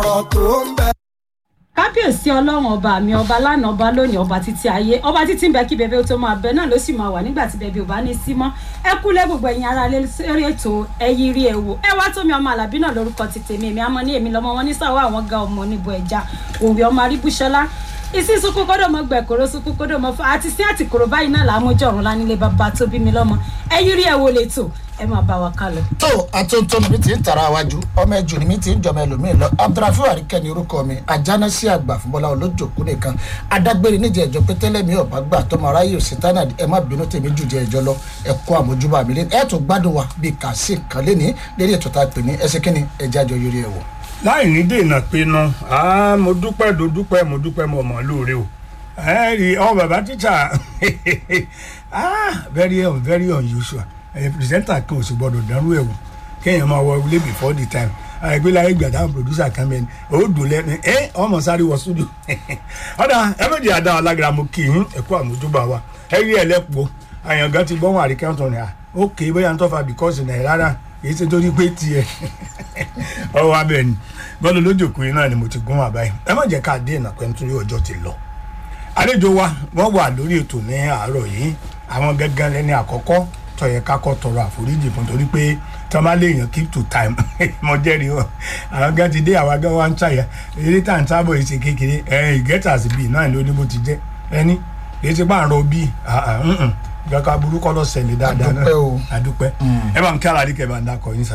ọ̀rọ̀ tó ń bẹ. kábíyèsí ọlọ́run ọba mi ọba lánàá ọba lónìí ọba títí ayé ọba títí ń bẹ kí bẹbẹ ó tó máa bẹ náà ló sì máa wà nígbà tí bẹbẹ ò bá ní sí mọ́ ẹ kúlẹ̀ gbogbo ẹ̀yin ara lé lórí ètò ẹyí rí ẹ wò ẹ wá tómi ọmọ àlàbí náà lórúkọ ti tèmi èmi àmọ́ ní èmi lọ́mọ wọn ní sàwọ́ àwọn ga ọmọ níbo ẹja òwe ọmọ aríbúṣọlá ìsí sunkún kódò mọ gbẹkọrọ sunkún kódò mọ fún àti sí àtìkòrò báyìí náà làmójọ ọrùn lánilé bàbá tó bí mi lọ́mọ ẹyí rí ẹ wò lè tò ẹ máa bá wa kálọ. tó àtúntò mi ti ń tara wájú ọmọ ẹjọ ni mi ti ń jọmọ ẹlòmíín lọ abdulrafi àríkẹ́ ni orúkọ mi ajánásí àgbà fúnbọ́lá olójòkú nìkan adágbére níjẹ ẹjọ pé tẹ́lẹ̀ mi ọ̀bá gbà tọmọ aráyè òsì tánà ẹ má bínú tèmi jù jẹ ẹjọ lọ ẹ kó àmójúbà mi lé ẹ tó gbádùn wa bíi kàṣí kan lé ní lérí ètò tá a pè ní ẹsẹ kínní ẹjẹ àjọ yorì ẹ wò. láì ní dènà pinnu ah, mo dúpẹ́ do dúpẹ́ mo dúpẹ́ mo mọ̀ lóore o ẹ rí ọ bàbá tíṣà ah, very un- very unusual ẹ pìrìsẹ́ńtà kan ò sì gbọ́dọ̀ dánrú ẹ̀ wò kéèyàn máa wọ ilé before the time àìgbélayé gbàdá producer kan mẹ́ni ó dùn lẹ́nu ẹ ọmọ sáré wọ studio ọ̀dà ẹ méjì àdá alágbára mo kì í ẹ̀kú àmójúbà wa ẹ rí ẹlẹ́pọ̀ àyàngán ti gbọ́n àríkẹ́ ọ̀tún ni à ókè bóyá ń tọ́fà because náà rárá èyí ṣe torí pé tiẹ̀ ọwọ́ abẹ́ ni bọ́lá lójókòó yìí náà ni mo ti gún wà báyìí ẹ má jẹ́ ká dé ìnà pẹ́ nítorí ọjọ́ ti lọ àlejò wa wọ́n wà lórí ètò ní àárọ̀ yìí àwọn gángan lẹ́ni àkọ́kọ́ tó yẹ ká kọ́ tọrọ àforíjì fún torí pé tí wọ́n bá léèyàn keep to time mo jẹ́rìí wọn àwọn gan ti dé àwa gan wa ń ṣàyà eré tá à ń sábọ̀ yìí ṣe kékeré ẹ ìgẹ́tàsí bíi náà ló ní bó ti jẹ́ ẹni kì í ṣe pààrọ̀ bíi gbàgbà burúkọ lọ ṣẹlẹ̀ dáadáa náà Àdúpẹ́ o. àdúpẹ́ ẹ bá ń kí aláàdí kẹ́ ẹ bá ń dákọ̀ yín sà.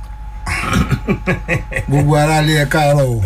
gbogbo aráalé ẹ káàárọ̀ o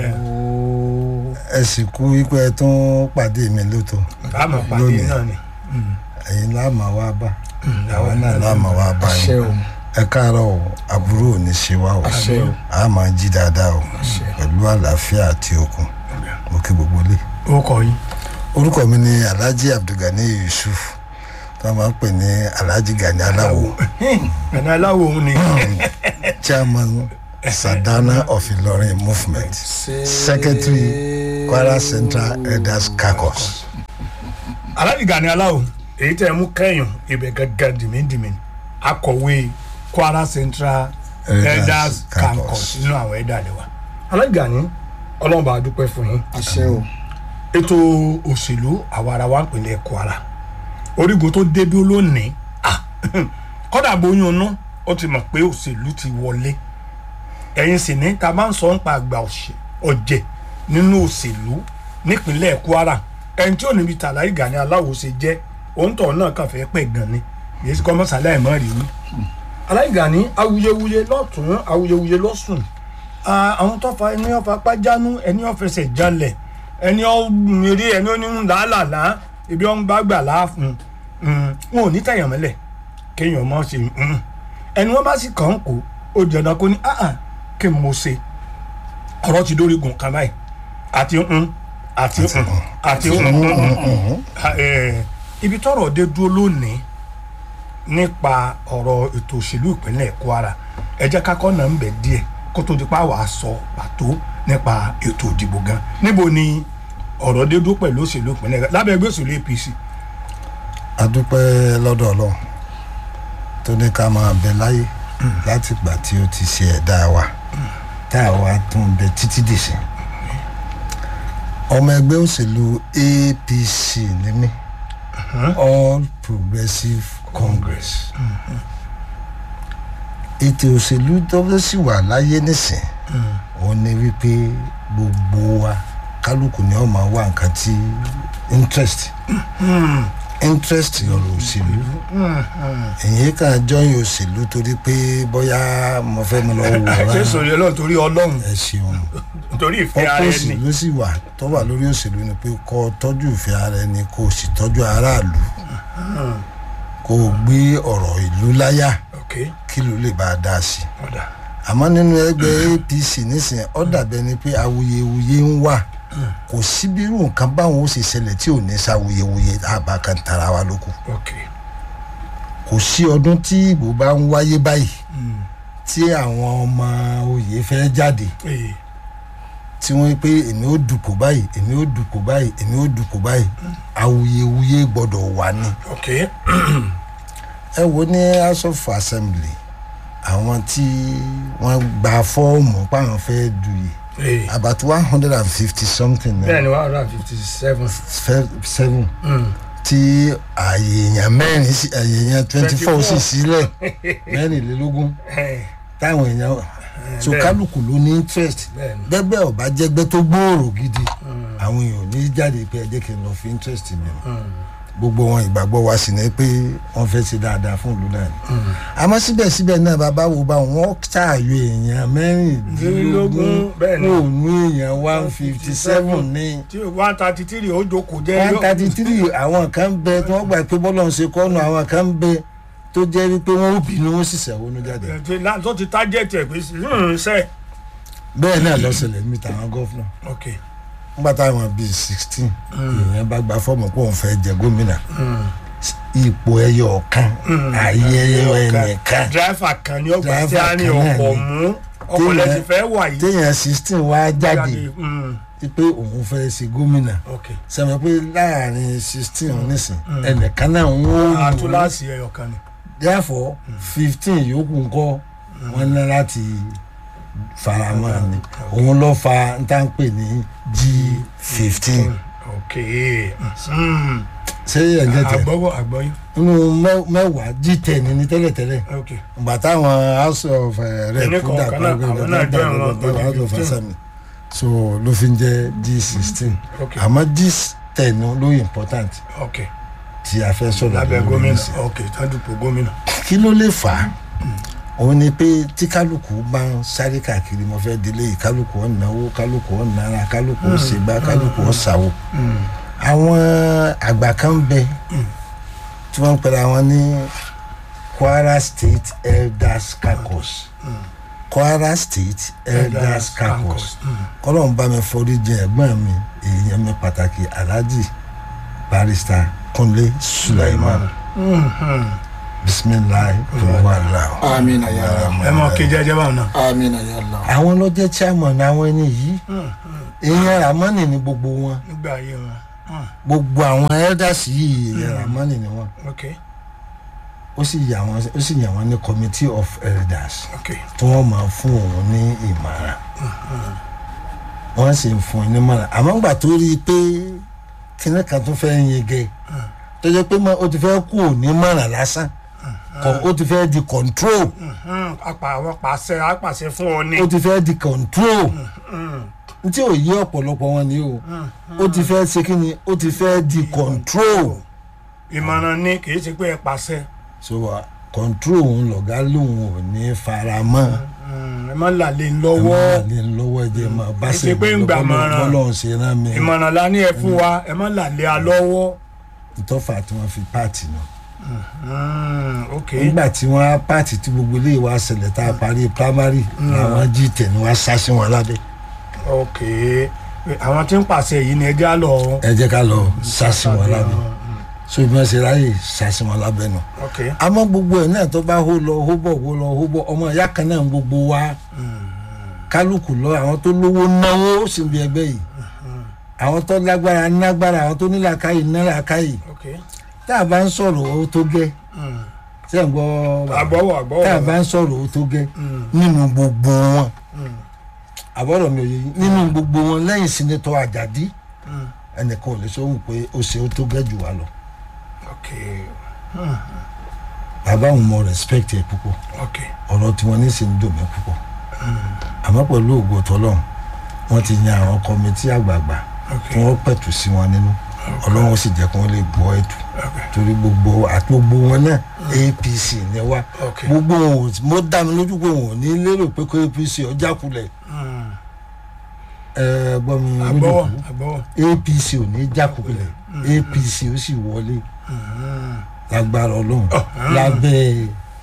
ẹ sì kú wípé ẹ tún pàdé mi lóto àmọ̀ pàdé Lónìí. náà ni ẹ̀yin láàmà wá bá àwa náà láàmà wá bá àṣẹ yín o ẹ káàárọ̀ o àbúrò ò ní ṣe wá o àṣẹ o a máa jí dáadáa o pẹ̀lú àlàáfíà àti okun mo kí gbogbo lé ó kọ yín. orúkọ mi ni alhaji abdulgani yusuf tí wọ́n máa ń pè ní alhaji gani aláwo ẹ̀nà aláwo òun ni chairman sadana of ilorin movement secretary kwara central elders caucus. aládìgá ni aláwo èyí tẹ́ ẹ mú kẹ́yìn ibẹ̀ gángan dìmídìmí akọ̀wé kwara central Elders elders Caucus. campus nínú àwọn ẹ̀dá rẹ̀ wa aládìgá ni ọlọ́run bá a dúpẹ́ fún yín àṣẹ o ètò òṣèlú àwa ara wa ń pèlè kwara orígun tó débi lónìí ah, kọ́dà bóyún inú ó ti mọ̀ pé òṣèlú ti wọlé ẹ̀yin sì ní ta máa ń sọ nípa àgbà òṣè- ọ̀jẹ̀ nínú òṣèlú nípínlẹ̀ kwara ẹni tí ò níbi tàlàyé gani aláwo ṣe jẹ́ òǹtọ̀ náà kàn fẹ́ pẹ̀ gan ni èyí sì kọ́ mọ́sálẹ̀ ẹ̀ mọ́ rí wí. aláìgà ní awuyewuye lọ́tún awuyewuye lọ́sùn Ah, àwọn tó fa ẹni ọ̀fà pàjánù ẹni ọ̀fẹsẹ̀ jalẹ̀ ẹni ọ̀mìrì ẹni oníhùn làálàá ibi ọ̀n bá gbà láàfún wọn ò ní tẹ̀yàn mọ́lẹ̀ kéèyàn mọ́ ṣe mm. ẹni wọ́n bá sì kàn ń kó ó jẹ̀dá kó ní ah ah kí n mo ṣe ọ̀rọ̀ ti dórí gùn kan báyìí àti mm, àti mm, àti mm, mm, mm, mm. Ah, eh, ibi tọ́rọ̀ dé dúró lónìí nípa ọ̀rọ̀ ètò òṣèlú ìpínlẹ̀ kwara ẹ jẹ́ ká kọ́ náà ń bẹ̀ díẹ̀ kó tó di pa wàá sọ pàtó nípa ètò ìdìbò gan níbo ni ọ̀rọ̀ dé dúró pẹ̀lú òṣèlú ìpínlẹ̀ lábẹ́ ẹgbẹ́ òṣèlú apc a dúpẹ́ lọ́dọ̀ ọlọ́run tó ní ká máa bẹ láyé láti gbà tí ó ti ṣe ẹ̀dá wa tá a wá tún bẹ títí dìsí. ọmọ ẹgbẹ́ òṣèlú apc ní mí all progressive congress ètò òṣèlú tó fẹ́ sì wà láyé nísìn òun ni wípé gbogbo wa kálukú ni ó máa wá nǹkan tí interest interest ọ̀rọ̀ òṣèlú èyí kan jọyìn òṣèlú torí pé bóyá mo fẹ́ mi lọ wò ṣé rárá sòrí ọlọ́run torí ọlọ́run ẹ ṣeun torí ìfẹ́ ara ọkọ ẹni òṣèlú sì wà tó wà lórí òṣèlú ni pé kó o tọ́jú ìfẹ́ ara ẹni kó o sì tọ́jú aráàlú kó o gbé ọ̀rọ̀ ìlú láyà ok kí ló lè bá a dá sí i ọ̀dà àmọ́ nínú ẹgbẹ́ apc nísìnyí ó dàbẹ́ ni pé awuyewuye ń wà kò sí bí irú nǹkan báwọn ó ṣe ṣẹlẹ̀ tí ò ní sáwuyewuye àbá kan tara wa lóko ok kò sí ọdún tí ìbò bá ń wáyé báyìí tí àwọn ọmọ oyè fẹ́ jáde ee tí wọ́n pé èmi ó dùkò báyìí èmi ó dùkò báyìí èmi ó dùkò báyìí awuyewuye gbọ́dọ̀ wà ní. ok ẹ wo ní house of assembly àwọn tí wọ́n gba fọ́ọ̀mù páwọn fẹ́ duyè Ee. about one hundred and fifty something bẹ́ẹ̀ ni one hundred and fifty seven. seven tí ààyè èèyàn mẹ́rin sí ààyè èèyàn twenty four sì sílẹ̀ mẹ́rìnlélógún táwọn èèyàn so bẹ́ẹ̀. kálukú ló ní interest Bẹ́ẹ̀ ni. bẹ́ẹ̀ ọba jẹ́gbẹ́ tó gbòòrò gidi àwọn èèyàn ò ní jáde pé ẹ jẹ́ kí n lọ fi interest mi o gbogbo wọn ìgbàgbọ́ wa sì ní pé wọ́n fẹ́ ṣe dáadáa fún ìlú náà ni àmọ́ síbẹ̀síbẹ̀ náà bàbá wo bá wọn ṣàyò èèyàn mẹ́rìndínlógún Bẹ́ẹ̀ ni. kò ní èèyàn one fifty seven ní tí one thirty three ó jókòó jẹ́ one thirty three àwọn kan bẹ tí wọ́n gbà pé bọ́lá ń ṣe kọ́nù àwọn kan bẹ tó jẹ́ wípé wọ́n ó bínú wọ́n sì ṣẹ̀wọ́nú jáde yóò tó ti tájẹ́tì ẹ̀ pé ṣe. bẹ́ẹ̀ náà lọ́sẹ̀lẹ̀ mi tàwọn gọ́fúnà ok nígbà táwọn bíi sixteen èèyàn bá gba fọ́ọ̀mù pé òun fẹ́ jẹ gómìnà ipò ẹyọ ọ̀kan ayé ẹyọ ẹnìkan dráìfà kan ní ọgbà tí Driver a ní kan náà ọkọ̀ ni. mú ọkọ̀ Téèyàn- lẹ́sìn fẹ́ wà yìí. téèyàn sixteen wá jáde Mm, pé òun fẹ́ ṣe gómìnà ok sẹ́mi pé láàrin sixteen nísìn ẹnìkan náà ń wó lù ú àtúláàsì ẹyọ kan ni. therefore fifteen yòókù ńkọ́ wọ́n ní láti faramọ́ ni òun ló fa n tá n pè ní g fifteen ok mm, ṣé ẹ̀ ń jẹ́ tẹ̀ àgbọ̀wọ̀ àgbọ̀yìn nínú mẹ́- mẹ́wàá g ten ní tẹ́lẹ̀tẹ́lẹ̀ ok ìgbà táwọn house of uh, rep Ẹni kọ̀ọ̀kan náà, àwọn náà join wọn pẹ̀lú house of 15. assembly so ló fi ń jẹ́ g sixteen ok àmọ́ g ten ló important ok tí a fẹ́ sọ̀rọ̀ lábẹ́ lórí gómìnà nísìn. ok tádùpọ̀ gómìnà. kí ló lè fà á òun ni pé tí kálukú bá ń sáré káàkiri mo fẹ́ délé yìí kálukú ọ̀ náwó kálukú ọ̀ nára kálukú ọ̀ ṣègbà kálukú ọ̀ ṣàwò àwọn àgbà kan bẹ tí wọ́n ń pẹ̀lú àwọn ní kwara state elders caucus kwara state elders caucus kọ́lọ́n bá mi forí jẹ ẹ̀gbọ́n mi èèyàn mi pàtàkì alhaji barrister kunle sulaiman bisimilahi wàhálà. amina ya allah ẹ mọ kejì ẹjẹ báwọn náà. amina ya allah àwọn ló jẹ́ chairman àwọn ẹni yìí èèyàn ramani ni gbogbo wọn nígbà ayé wọn. Mm, gbogbo àwọn elders yìí èèyàn ramani ni wọn ok ó sì yà wọn ó sì yà wọn ní committee of elders ok tí wọ́n máa fún òun ní ìmọ̀ràn wọ́n sì ń fún un ní ìmọ̀ràn àmọ́ gbà tó rí i pé kíní kan tó fẹ́ yege tó jẹ́ pé mọ́- ó ti fẹ́ kú òní ìmọ̀ràn lásán kọ- ó ti fẹ́ di control Mm, apá àwọn pàṣẹ apàṣẹ fún ọ ní. ó ti fẹ́ di control tí ò yí ọ̀pọ̀lọpọ̀ wọn ni o ó ti fẹ́ ṣe kí ni ó ti fẹ́ di control ìmọ̀ràn ní kì í ṣe pé ẹ pàṣẹ. so uh, control òun lọ̀gá lòun ò ní fara mọ́ Mm, ẹ má làlẹ́ ẹ lọ́wọ́. máa lè lọ́wọ́ ẹ jẹ́ máa bá Ẹ ṣe pé ń gbà mọ̀ràn. bọ́lọ̀ ṣe rán mi ìmọ̀ràn la ní ẹ fún wa ẹ má làlẹ́ a lọ́wọ́. ìtọ́fà tí wọ́n fi páàtì náà Mm, ok nígbà tí wọ́n á páàtì tí gbogbo ilé wa ṣẹlẹ̀ tá a parí primary làwọn jí tẹ̀ ni wọ́n á sá sí wọn lábẹ́ ok àwọn tí ń pàṣẹ yìí ni ẹ já lọ. ẹ jẹ́ ká lọ sá sí wọn lábẹ́ so ìbí wọn ṣe ráyè sá sí wọn lábẹ́ náà. ok àmọ́ gbogbo ẹ̀ náà tó bá hó lọ hó bọ̀ hó lọ hó bọ̀ ọmọ ìyá kan náà ń gbogbo wa kálukú lọ àwọn tó lówó náwó sì ń bí ẹgbẹ́ yìí àwọn tó lágbára nágbára àwọn tó nílàkàyè nílàkàyè ok tá a bá ń sọ̀rọ̀ owó tó gẹ́ Mm. ṣé ń gbọ́ bàbá? àgbọ̀wọ̀ àgbọ̀wọ̀. tá a bá ń sọ̀rọ̀ owó tó gẹ́ Mm. nínú gbogbo wọn Mm. àbọ̀rọ̀ mi ò yẹ yín nínú gbogbo wọn lẹ́yìn sinetọ àjàdí Mm. ẹnìkan ò lè sọ wù pé ó ṣe ó tó gẹ́ jù wá lọ ok bàbá òun mọ respect ẹ púpọ̀ ok ọ̀rọ̀ tí wọ́n ní sì ń dùn mí púpọ̀ àmọ́ pẹ̀lú ògo tọ́lọ́run wọ́n ti yan àwọn kọ́mítì àgbààgbà ok tí wọ́n pẹ̀tù sí wọn nínú ọlọ́run sì jẹ́ kí wọ́n lè gbọ́ ẹ̀tù ok torí gbogbo àti gbogbo wọn náà apc ni wá ok gbogbo wọn ò mo dá mi lójú pé wọn ò ní lérò pé kó apc ọjà kulẹ̀ Mm. ẹ gbọ́ mi àgbọ̀wọ̀ lójú àgbọ̀wọ̀. apc ò ní jákulẹ̀ apc ó sì wọlé Mm. lágbára ọlọ́run lábẹ́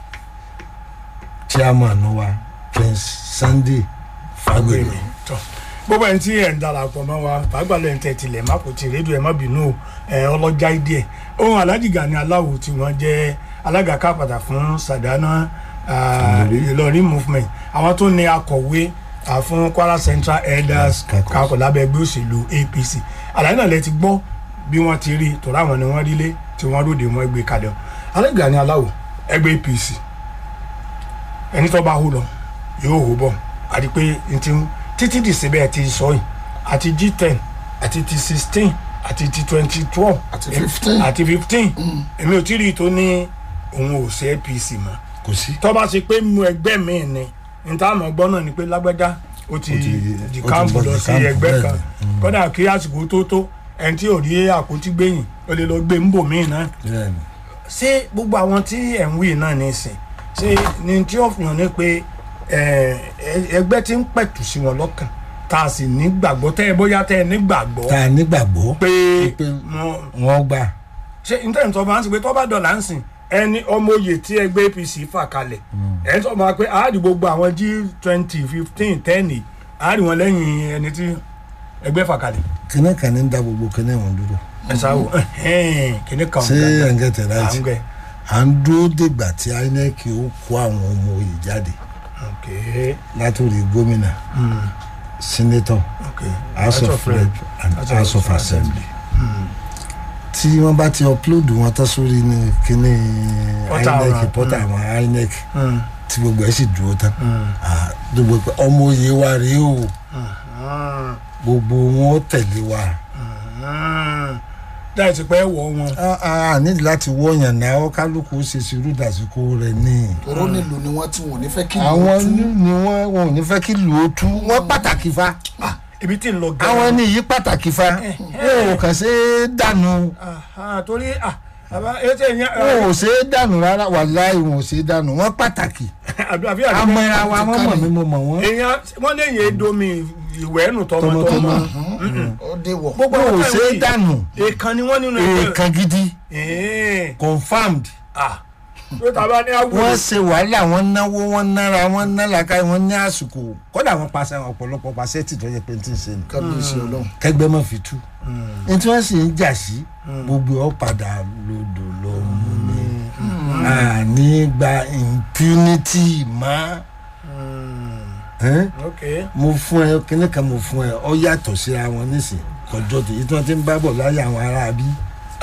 chairman wa prince sunday fagbemi. tọ gbogbo ẹni tí ẹ ń darapọ̀ mọ́ wa fàgbàlẹ̀ ń tẹ̀tìlẹ̀ má kò tí rédíò ẹ má bínú o ẹ ọlọ́jà díẹ̀ ohun Alhaji Gani Aláwo tí wọ́n jẹ́ alága kápàdà fún Sàdánà ah, Ìlọrin movement àwọn tó ní akọ̀wé ah, fún Kwara Central Elders Caucus. kakọ̀ lábẹ́ ẹgbẹ́ òṣèlú APC àlàyé náà lẹ ti gbọ́ bí wọ́n ti rí tọ́lá àwọn ni wọ́n rí lé tí wọ́n ròde wọn gbé kalẹ̀ o Alhaji Gani Aláwo ẹgbẹ́ APC ẹni tó bá hó lọ yóò hó bọ̀ àti pé n ti títí di síbẹ̀ ti sọ yìí àti g ten àti ti sixteen àti ti twenty twelve Àti 15. àti fifteen èmi ò tí ì rí i tó ní òun ò ṣe apc mọ́ kò sí. tó bá ṣe pé mu ẹgbẹ́ mi ni níta àmọ́ gbọ́ náà ni pé lágbájá ó ti Ó ti- di ó ti káàmpù bọ́ lọ di sí káàmpù ẹgbẹ́ bẹ́ẹ̀ kan ni. kódà kí àsìkò tó tó ẹni tí ò rí àpótí gbẹ̀yìn ó lè lọ gbé ń bò míì náà bẹ́ẹ̀ ni. ṣé gbogbo àwọn tí ẹ̀ ń wí náà ní ìsìn ṣé ni tí ó fi hàn ní pé ẹ, ẹ- ẹgbẹ́ tí ń pẹ̀tù sí wọn lọ́kàn tá a sì nígbàgbọ́ tẹ́ ẹ bóyá tẹ́ ẹ nígbàgbọ́ tá a nígbàgbọ́ pé pé wọn wọ́n gbà ṣe nítorí tó bá ń sìn pé tó bá dọ̀là ń sìn ẹni ọmọ oyè tí ẹgbẹ́ apc fà kalẹ̀ ẹ̀ ń sọ ma pé àádì gbogbo àwọn g twenty fifteen ten àádì wọn lẹ́yìn ẹni tí ẹgbẹ́ fà kalẹ̀ kíní kan ní ń da gbogbo kíní wọn dúró. ẹ sáwọ kìnnì kan ṣé ẹ̀ ń gẹ̀tẹ̀ à ń láti gbẹ à ń dúró dìgbà tí inec ó kó àwọn ọmọ oyè jáde ok látòrí gómìnà senator ok house of rep and house of assembly tí wọ́n bá ti upload wọn tán sórí ní kíní Portal inec wọn, portal àwọn inec Mm. tí gbogbo ẹ̀ sì dúró tán Mm. Ah, gbogbo pé ọmọ oyè wa rèé o Mm. gbogbo wọn ó tẹ̀lé wa Mm. láì ti pẹ́ wọ̀ wọn. Ah, ah, a nídìí láti wọ̀nyàn náà ó kálukú ṣe sùúrù dàsíkò rẹ̀ ní. tòró nílùú ni wọ́n tí wọn ò ní fẹ́ kí ìlú àwọn tú. ni wọ́n wọn ò ní fẹ́ kí lù ó tú wọ́n pàtàkì fa ibi tí ń lọ gan. àwọn ní yìí pàtàkì fa wọn ò kàn ṣe é dànù Aha, torí ah àbá ètò ìyẹn wọn ò ṣe é dànù rárá wàláì wọn ò ṣe é dànù wọ́n pàtàkì àbí àbí àbí amọ̀ra wa wọ́n mọ̀ mí mo mọ̀ wọ́n èèyàn wọ́n lè yẹ domi ìwẹ́ nù tọmọtọmọ tọmọtọmọ. ó dé wọ̀. gbogbo wọn ò àwọn ṣe é táwọn dànù yìí èèkan ni wọ́n nínú ẹgbẹ́. èèkàn gidi Ẹ̀ẹ́. confirmed ah tó tàbá ní wọ́n àwùjọ. ṣe wàhálà wọ́n náwó wọ́n nára wọ́n ná làkàyè wọ́n ní àsìkò kódà wọ́n pàṣẹ ọ̀pọ̀lọpọ̀ pàṣẹ tì tó yẹ pé n ti ń ṣe ni kábíyèsí ọlọ́run. kẹgbẹ́ mọ̀ fi tú ní tí wọ́n sì ń jà sí gbogbo ọ̀ padà lodò lọ mú mi àní gba impunity mọ́ ẹ́n? ok mo fún ẹ kíní kan mo fún ẹ ọ yàtọ̀ síra wọn nísìn kọjọ́ tó yìí tí wọ́n ti ń bá bọ̀ láyé àwọn ará bí